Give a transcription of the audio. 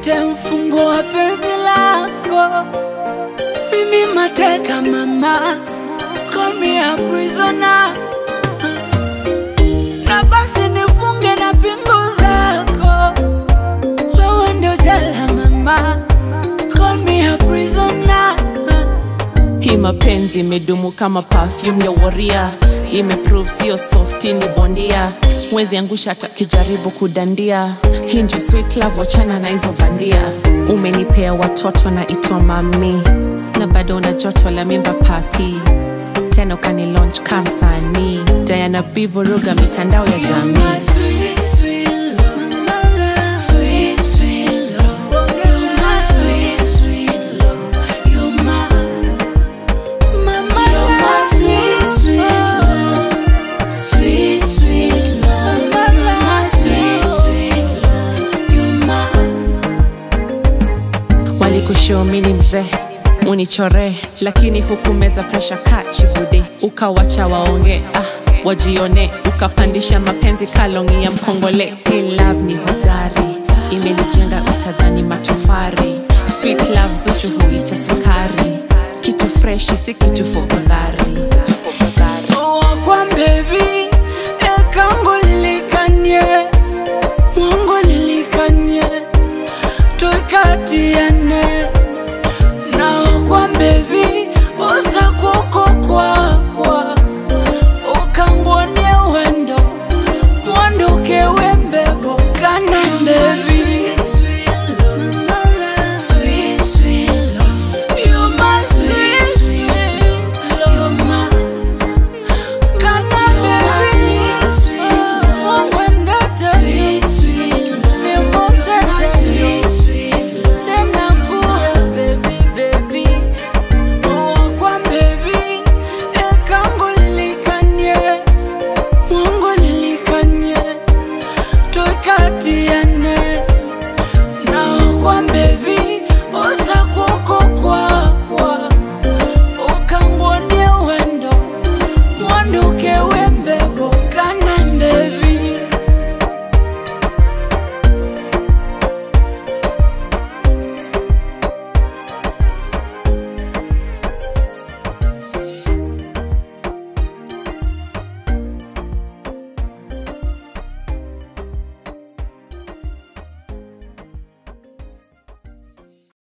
nite mfungo wa penzi lako, mimi mateka mama, call me a prisoner, na basi nifunge na pingu zako, wewe ndio jela mama, call me a prisoner. Hii mapenzi imedumu kama perfume ya waria, imeprove sio softi, ni bondia. Mwezi angusha hata kijaribu kudandia. Hii ndio sweet love, wachana na hizo bandia. Umenipea watoto na itwa mami, na bado una joto la mimba papi, tena ukani launch kama msanii. Diana B vuruga mitandao ya jamii. My sweet, sweet love. Sweet, sweet love. You're my sweet, sweet love. You're my, mama, you're my sweet, sweet love. Sweet, sweet love. Mama, my sweet, sweet love. You're my. walikushomini mzee unichore lakini hukumeza presha kachibude ukawacha waonge ah, wajione ukapandisha mapenzi kalongi ya mkongole Hii love ni hodari imenijenga utadhani matofari sweet love zuchu huita sukari kitu freshi si kitu fofodhari kwa baby ekangu lilikanye mungu lilikanye tukatiane naokwa baby usakuko kwakwa ukangwonie wendo mwanduke wembebo kana baby